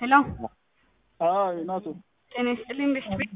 ሄሎ አይ ናቱ ጤና ይስጥልኝ ቤስት ቤት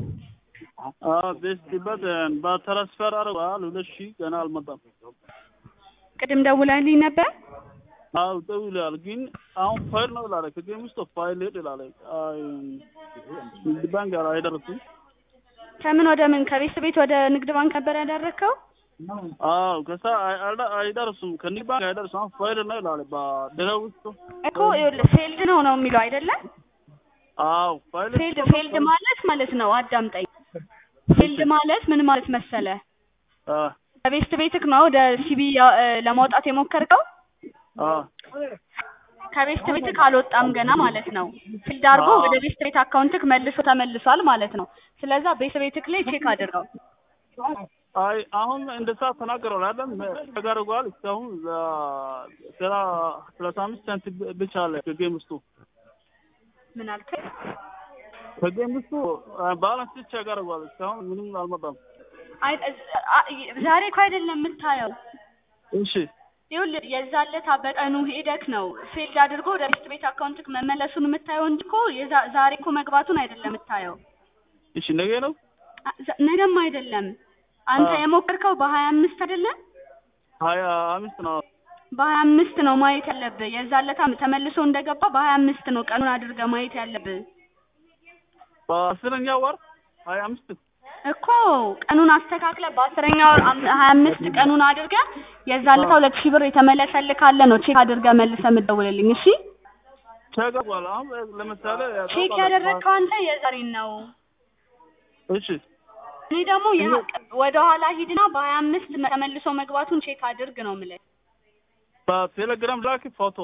ቤስት በት በትራንስፈር አድርገዋል። ሁለት ሺህ ገና አልመጣም። ቅድም ደውላልኝ ነበር። አው ደውሏል፣ ግን አሁን ፋይል ነው ይላል። ከጌም ውስጥ ፋይል ሄድ ይላል። አይ ንግድ ባንክ ጋር አይደርስም። ከምን ወደ ምን ከቤስት ቤት ወደ ንግድ ባንክ ነበር ያደረግከው? አዎ ከሳ አይደርሱም፣ ከንግድ ባንክ አይደርሱም። አሁን ፋይል ነው ይላል። በድረ ውስጥ እኮ ይኸውልህ ፌልድ ነው ነው የሚለው አይደለም? አዎ ፋይል ፌልድ ፌልድ ማለት ማለት ነው። አዳምጠኝ። ፌልድ ማለት ምን ማለት መሰለ? አ ከቤስት ቤትክ ነው ወደ ሲቢ ለማውጣት የሞከርከው? አ ከቤስት ቤትክ አልወጣም ገና ማለት ነው። ፊልድ አድርጎ ወደ ቤስት ቤት አካውንትክ መልሶ ተመልሷል ማለት ነው። ስለዛ ቤስት ቤትክ ላይ ቼክ አድርገው። አይ አሁን እንደዛ ተናገረው አይደል? ተጋርጓል። እስካሁን ስራ ሰላሳ አምስት ሰንት ብቻ አለ ከጌም ውስጡ ምን አልከኝ? ከጌም ውስጡ ባላንስ ብቻ ያጋርጓል። እስካሁን ምንም አልመጣም። አይ ዛሬ እኮ አይደለም የምታየው። እሺ ይኸውልህ የዛን ዕለት በቀኑ ሄደክ ነው ፌልድ አድርጎ ወደ ቤስት ቤት አካውንትክ መመለሱን የምታየው እንጂ እኮ የዛ- ዛሬ እኮ መግባቱን አይደለም የምታየው። እሺ ነገ ነው አ- ዘ- ነገም አይደለም። አንተ አዎ። የሞከርከው በሀያ አምስት አይደለም? ሀያ አምስት ነው። በሀያ አምስት ነው ማየት ያለብህ። የዛን ዕለት ተመልሶ እንደገባ በሀያ አምስት ነው ቀኑን አድርገህ ማየት ያለብህ በአስረኛ ወር ሀያ አምስት እኮ ቀኑን አስተካክለህ በአስረኛ ወር አም- ሀያ አምስት ቀኑን አድርገህ የዛን ዕለት ሁለት ሺህ ብር የተመለሰልህ ካለ ነው ቼክ አድርገህ መልሰህ የምትደውልልኝ። እሺ ተገቧል። አሁን ለምሳሌ ቼክ ያደረግከው አንተ የዛሬን ነው። እሺ እኔ ደግሞ ወደ ኋላ ሂድና በሀያ አምስት ተመልሶ መግባቱን ቼክ አድርግ ነው የምልህ። በቴሌግራም ላክ ፎቶ።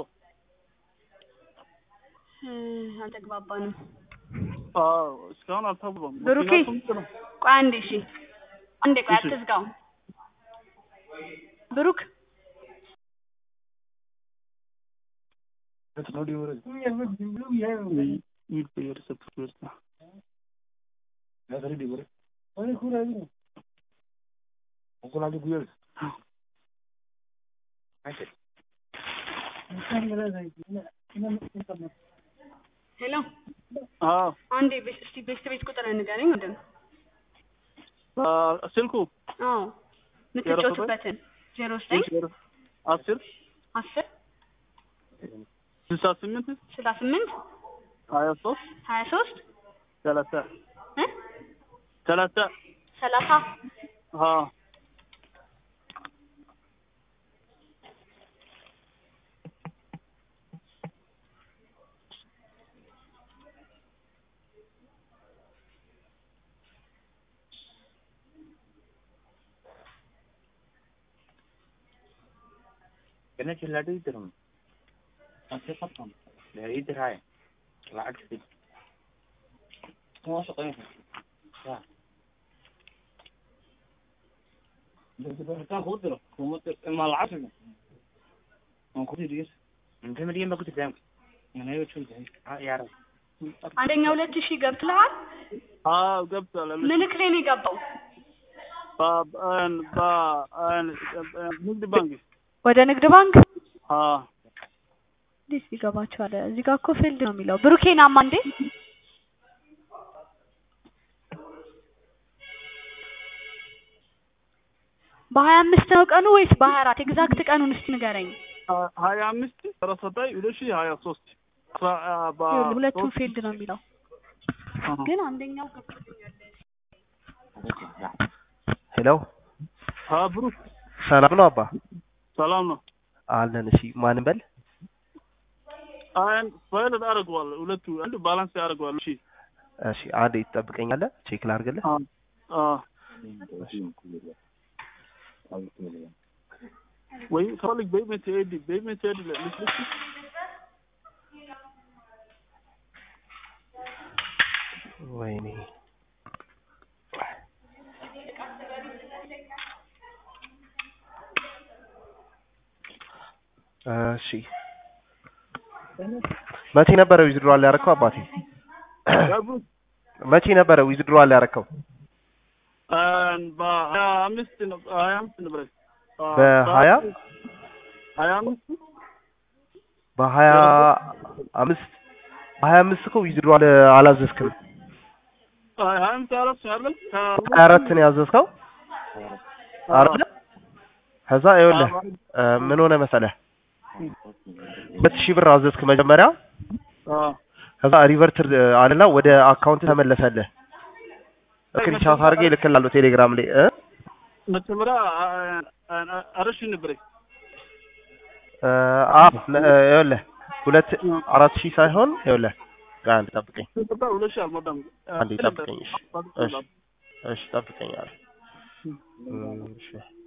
እ፣ አልተግባባንም። አዎ እስካሁን አልተባም። ብሩኬ ቆይ አንዴ እሺ፣ አንዴ ቆይ እሺ። አትዝጋው። ብሩክ ሄሎ፣ አዎ አንዴ ቤስ- እስቲ ቤስት ቤት ቁጥር ንገረኝ። ምንድን ነው? ስልኩ አዎ የምትጫወቱበትን ዜሮ ዘጠኝ አስር አስር ስልሳ ስምንት ስልሳ ስምንት ሀያ ሶስት ሀያ ሶስት ሰላሳ እ ሰላሳ ሰላሳ አዎ كنا شلادو يدرم أنت فطن لا يدر هاي العكس دي ما شقين يا كان خضرة كنت ما العصر ما كنت دير انت مريم ما كنت دامك انا ايوه شو انت يا رب አንደኛ ሁለት ሺህ ገብትልሃል። አዎ ገብቷል። ምልክ ላይ ነው የገባው። ንግድ ባንክ ወደ ንግድ ባንክ አዎ እንዴት ይገባቸዋል? እዚህ ጋር እኮ ፊልድ ነው የሚለው። ብሩኬ ናማ እንዴ በሀያ አምስት ነው ቀኑ ወይስ በሀያ አራት ኤግዛክት ቀኑን እስቲ ንገረኝ። ሀያ አምስት ሰላሳ ዘጠኝ ሁለት ሺህ ሀያ ሶስት ይኸውልህ ሁለቱም ፊልድ ነው የሚለው ግን አንደኛው ገብቶኛል። ሄሎ ብሩክ ሰላም ነው አባ ሰላም ነው። አለን። እሺ ማን በል አንድ ፋይል አድርገዋል። ሁለቱ አንዱ ባላንስ ያደርገዋል። እሺ እሺ አንዴ ትጠብቀኛለህ፣ ቼክ ላድርግልህ። አዎ አዎ ወይ ከፈልግ በኢሜት ሄድ በኢሜት ሄድ ልስልስ ወይኔ እሺ መቼ ነበረ ዊዝድሮዋል ያደረከው አባቴ? መቼ ነበረ ዊዝድሮዋል ያደረከው? በሀያ አምስት ነው ሀያ አምስት ነበር በሀያ ሀያ አምስት በሀያ አምስት ሀያ አምስት እኮ ዊዝድሮዋል አላዘዝክም። አይ ሀያ አምስት አራት ነው አይደል? ሀያ አራት ነው ያዘዝከው አይደል? ከዛ ይኸውልህ እ ምን ሆነ መሰለህ ሁለት ሺህ ብር አዘዝክ መጀመሪያ አዎ ከዛ ሪቨርት አለና ወደ አካውንት ተመለሰልህ። ስክሪንሻት አድርጌ እልክልሃለሁ ቴሌግራም ላይ እ መጀመሪያ አራት ሺህ ነበረኝ። እ አዎ ነ- እ ይኸውልህ ሁለት አራት ሺህ ሳይሆን ይኸውልህ ቆይ አንድ ጠብቀኝ ስንት ብር? ሁለት ሺህ አልሞላም። አንዴ ጠብቀኝ እሺ እሺ እሺ ጠብቀኝ አለ እሺ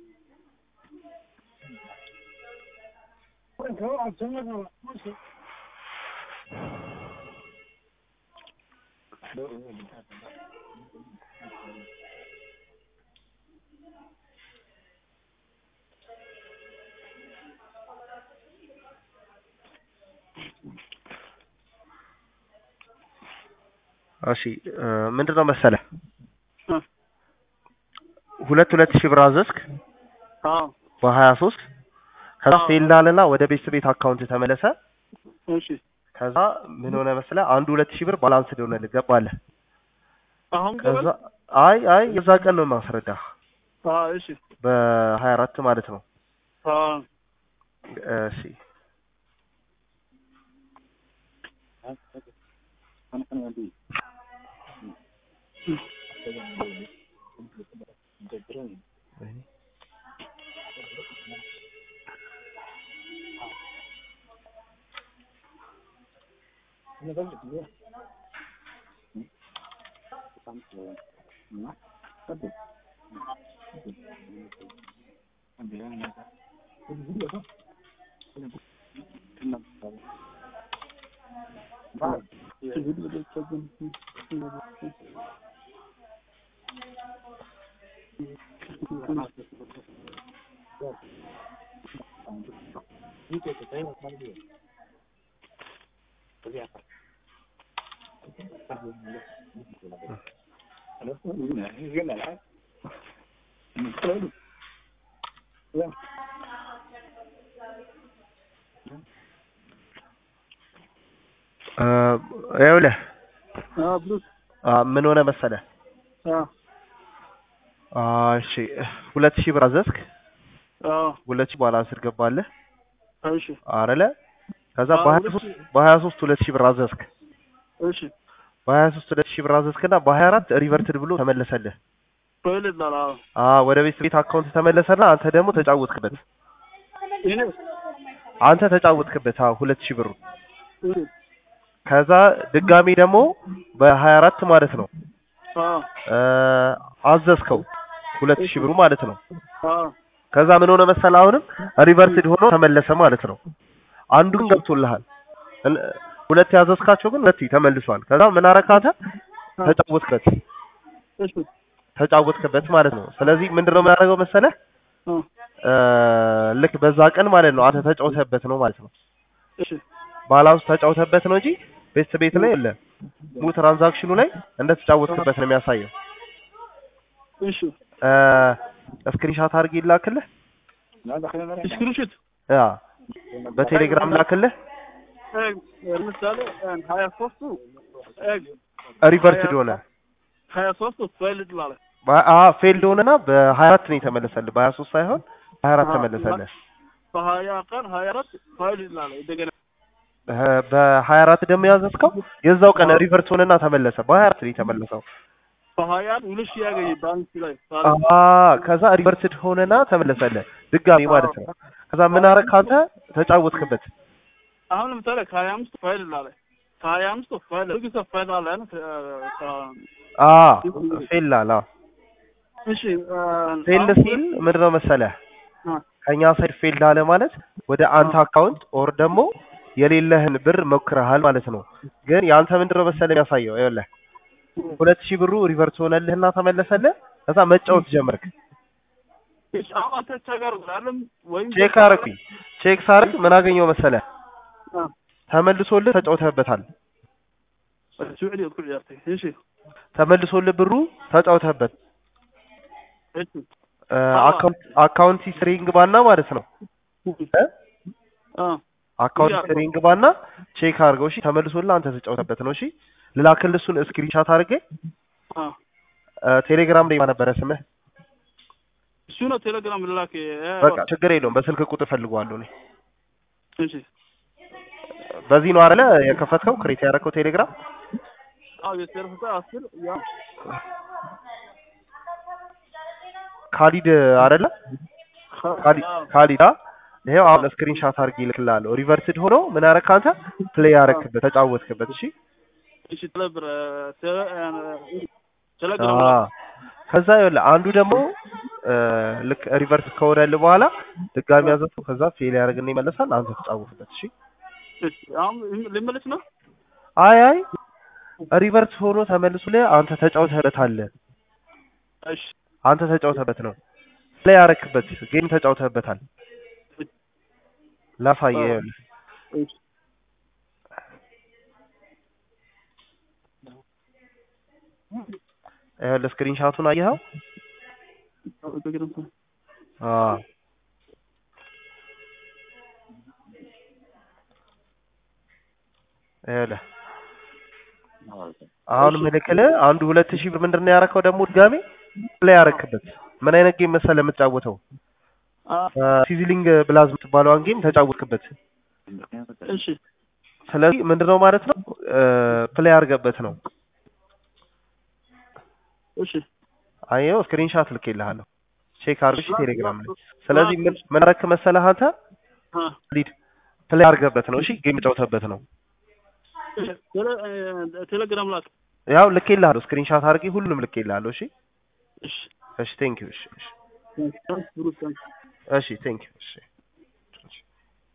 እሺ እ ምንድን ነው መሰለህ እ ሁለት ሁለት ሺህ ብር አዘዝክ አዎ በሀያ ሶስት ከዛ አዎ። ፌል አለና ወደ ቤተሰብ ቤት አካውንት ተመለሰ። እሺ ከዛ ምን ሆነ መሰለህ አንዱ ሁለት ሺህ ብር ባላንስ ሆነ ልገባለህ። አሁን ከዛ ገበል አይ አይ የዛ ቀን ነው ማስረዳህ አዎ እሺ በሀያ አራት ማለት ነው። አዎ እሺ እ ይኸውልህ አዎ ብሉስ አ ምን ሆነ መሰለህ አዎ አ እሺ ሁለት ሺህ ብር አዘዝክ አዎ ሁለት ሺህ ባላንስ ገባለህ እሺ አይደለ ከዛ አዎ፣ በሀያ ሁለት ሶስት ሺህ- በሀያ ሶስት ሁለት ሺህ ብር አዘዝክ እሺ በሀያ ሶስት ሁለት ሺህ ብር አዘዝክና በሀያ አራት ሪቨርትድ ብሎ ተመለሰልህ ቶይሌት ላላ አዎ አ ወደ ቤት ቤት አካውንት ተመለሰና አንተ ደግሞ ተጫወትክበት ይሄ አንተ ተጫወትክበት አዎ ሁለት ሺህ ብሩ እሺ ከዛ ድጋሚ ደግሞ በሀያ አራት ማለት ነው አዎ እ አዘዝከው ሁለት ሺህ ብሩ ማለት ነው አዎ ከዛ ምን ሆነ መሰለህ አሁንም ሪቨርትድ ሆኖ ተመለሰ ማለት ነው አንዱ ግን ገብቶልሃል እን- ሁለት ያዘዝካቸው ግን ሁለት ተመልሷል ከዛ ምን አረካ አንተ ተጫወትበት እሺ ተጫወትክበት ማለት ነው ስለዚህ ምንድነው የምናደርገው መሰለህ አዎ እ ልክ በዛ ቀን ማለት ነው አንተ ተጫውተህበት ነው ማለት ነው እሺ ባላንስ ተጫውተህበት ነው እንጂ ቤት ቤት ላይ የለ ሙሉ ትራንዛክሽኑ ላይ እንደተጫወትክበት ነው የሚያሳየው እሺ እ ስክሪንሻት አድርጌ ላክልህ ስክሪንሾት ያ በቴሌግራም ላክልህ ለምሳሌ ሀያ ሶስቱ ሪቨርትድ ሆነ ሀያ ሶስቱ ቶይሌት ላለ አ ፌልድ ሆነና በሀያ አራት ነው የተመለሰልህ በሀያ ሶስት ሳይሆን በሀያ አራት ተመለሰልህ በሀያ ቀን ሀያ አራት ቶይሌት ላለ እንደገና እ በሀያ አራት ደግሞ ያዘዝከው የዛው ቀን ሪቨርት ሆነና ተመለሰ በሀያ አራት ነው የተመለሰው በሀያ ሁለት ሺህ ያገኝ ባንክ ላይ አ ከዛ ሪቨርትድ ሆነና ተመለሰልህ ድጋሚ ማለት ነው ከዛ ምን አረክ አንተ ተጫወትክበት አሁን ለምሳሌ ከሀያ አምስት ፋይል ላለ ከሀያ አምስት ፋይል ጊዜ ፋይል አለ ነው አ ፌል አላ እሺ ፌል ሲል ምንድነው መሰለህ ከኛ ሳይድ ፌል አለ ማለት ወደ አንተ አካውንት ኦር ደግሞ የሌለህን ብር ሞክረሃል ማለት ነው ግን የአንተ ምንድነው መሰለህ የሚያሳየው ይኸውልህ ሁለት ሺህ ብሩ ሪቨርት ሆነልህና ተመለሰልህ ከዛ መጫወት ጀመርክ አሁን አንተ ቸገር ብላለም ወይም ቼክ አረኩኝ ቼክ ሳረግ ምን አገኘው መሰለህ ተመልሶልህ ተጫውተህበታል ሱዑዲ ኩል ያርቴ እሺ ተመልሶልህ ብሩ ተጫውተህበት እሺ እ አካውንት አካውንት ሂስትሪ ግባና ማለት ነው እ አ አካውንት እሺ፣ ሂስትሪን ግባና ቼክ አድርገው። እሺ ተመልሶልህ አንተ ተጫውተበት ነው። እሺ ልላክልህ እሱን ስክሪንሻት አድርጌ አ እ፣ ቴሌግራም ላይ ነበረ ስምህ። እሱ ነው ቴሌግራም ልላክ እ፣ በቃ ችግር የለውም። በስልክ ቁጥር ፈልገዋለሁ እኔ። እሺ በዚህ ነው አይደለ የከፈትከው ክሬት ያደረከው ቴሌግራም? አዎ የሰርፍታ አስር ያ ካሊድ አይደለ? ካሊድ ካሊድ አ ይሄው አሁን ስክሪንሻት አድርጌ እልክልሃለሁ። ሪቨርስድ ሆኖ ምን አደረግህ አንተ? ፕሌይ ያደረክበት ተጫወትክበት። እሺ እሺ ተለብረ ቴሌግራም አዎ። ከዛ ይኸውልህ አንዱ ደግሞ እ፣ ልክ ሪቨርስ ከወረልህ በኋላ ድጋሚ ያዘፈው ከዛ ፌል ያደርግና ይመለሳል። አንተ ተጫወትበት። እሺ እሺ አሁን ልመለስ ነው አይ አይ ሪቨርስ ሆኖ ተመልሶልህ አንተ ተጫውተህበታል። እሺ አንተ ተጫውተህበት ነው ፕሌይ ያደረክበት ጌም ተጫውተህበታል። ላሳየህ ይኸውልህ እሺ ይኸውልህ ስክሪንሻቱን አየኸው? አዎ ይኸውልህ አሁን ምልክልህ አንዱ ሁለት ሺህ ብር ምንድን ነው ያደረከው ደግሞ ድጋሜ ፕሌይ ያደረክበት ምን አይነት ጌም መሰለህ የምትጫወተው አ ሲዝሊንግ ብላዝ የምትባለዋን ጌም ተጫወትክበት እሺ ስለዚህ ምንድነው ማለት ነው ፕሌይ አድርገበት ነው እሺ አየው ስክሪንሻት ልኬልሃለሁ ቼክ አድርግ እሺ ቴሌግራም ላይ ስለዚህ ምን ምን አደረክ መሰለህ አንተ አ ሊድ ፕሌይ አድርገበት ነው እሺ ጌም ጫውተበት ነው ቴሌ- ቴሌግራም ላክ ያው ልኬልሃለሁ ስክሪንሻት አድርጌ ሁሉንም ልኬልሃለሁ እሺ እሺ እሺ ቴንክ ዩ እሺ እሺ ታንክስ ብሩክ ታንክስ እሺ ቴንክ ዩ እሺ